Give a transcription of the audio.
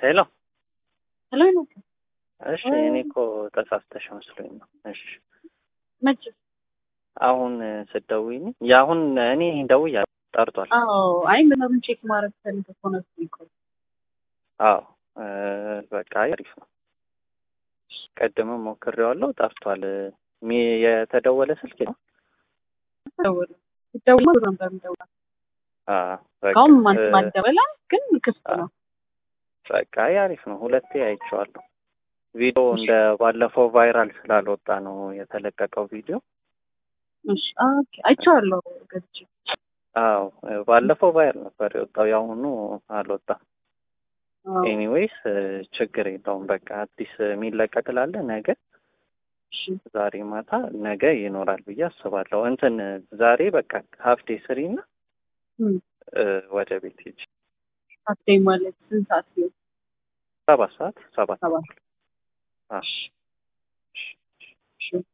ሄሎ ሄሎ ነው እሺ፣ እኔ እኮ ተሳስተሽ መስሎኝ ነው። እሺ፣ መቼ? አሁን ስትደውይኝ የአሁን እኔ ደውያ ጠርቷል። አዎ፣ አይ ምናምን ቼክ ማድረግ ፈልገ ሆነ እኮ አዎ እ በቃ አሪፍ ነው። ቀድምም ሞክሬዋለሁ፣ ጠርቷል። ሚ የተደወለ ስልክ ነው። ደውል ደውል ነበር ደውል አ በቃ ካሁን ማን እ ማደበላ ግን ክፍት ነው። በቃ አሪፍ ነው። ሁለቴ አይቼዋለሁ። ቪዲዮ እንደ ባለፈው ቫይራል ስላልወጣ ነው የተለቀቀው ቪዲዮ። እሺ ኦኬ፣ አይቼዋለሁ ገብቼ አዎ ባለፈው ቫይራል ነበር የወጣው፣ የአሁኑ አልወጣም። አዎ፣ ኤኒዌይስ ችግር የለውም። በቃ አዲስ የሚለቀቅ ላለ ነገ እሺ ዛሬ ማታ ነገ ይኖራል ብዬ አስባለሁ። እንትን ዛሬ በቃ ሀፍቴ ስሪ እና እም እ ወደ ቤት ሂጅ። አትይ ማለት ስንት ሰዓት ነው? ሰባት ሰዓት ሰባት ሰባት አዎ። እሺ